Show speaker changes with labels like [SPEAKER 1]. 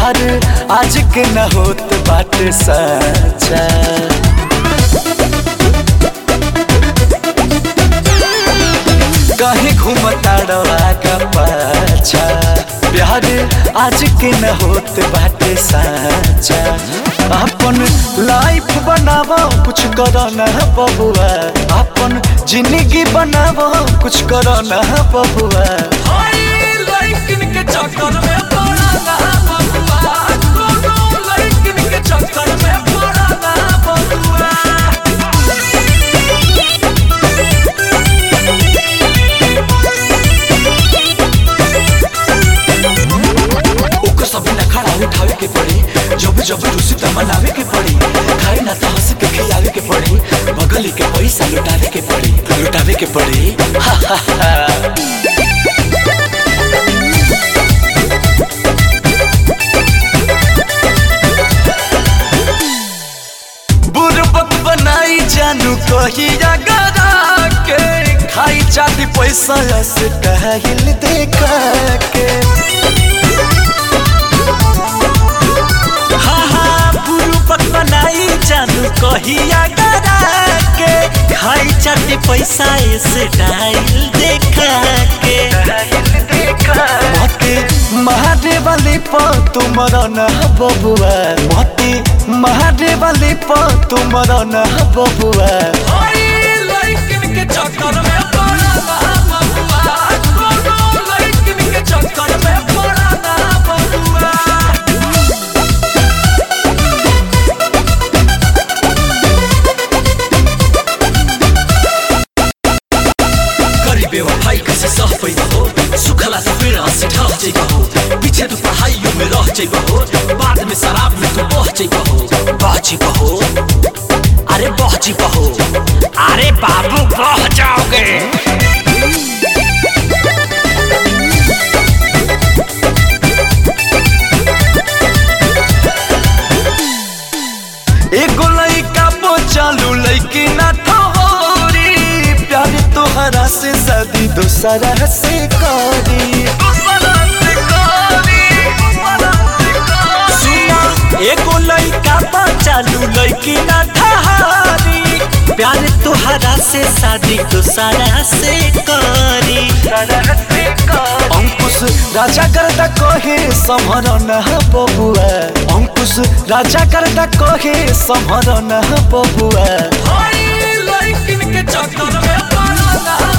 [SPEAKER 1] प्यार आज के न होत बाटे सच्चा कहीं घूमता का पाछा प्यार आज के न होत बाटे सच्चा अपन लाइफ बनावो कुछ करो ना बबुआ अपन जिंदगी बनावो कुछ करो ना बबुआ
[SPEAKER 2] ओकर सब न खड़ा उठावे के पड़ी जब जब रुसी त मनावे के पड़ी खाए ना तो हंस के खियावे के पड़ी बगली के पैसा लुटावे के पड़ी लुटावे के पड़ी
[SPEAKER 1] बुरबक बनाई जानू कहिया गरा के खाई चाती पैसा से कहल देखा के हाँ हाँ बुरबक बनाई जानू कहिया गरा के खाई चाती पैसा से डाइल देखा के मते महादेव वाली प तुमर न बबुआ मते महादेव वाली प तुमर न बबुआ
[SPEAKER 2] करी बेवफाई कैसे सह पैदा हो सुखला से फिर हंसी ढह जाइबा हो पीछे तो पढ़ाइयों में रह जाइबा हो बाद में शराब में तो बह जाइबा हो बह जाइबा हो अरे बह जाइबा हो अरे बाबू बह जाओगे
[SPEAKER 1] एगो लइका पो चालू लइकी ना ठोरी प्यार तोहरा से शादी दोसरा से करी सुना एगो लइका पो चालू लइकी ना ठहरी प्यार तोहरा से शादी दोसरा से करी अंकुश राजा करता कहे समर न बबुआ अंकुश राजा करता कहे समर न बबुआ
[SPEAKER 2] चक्कर में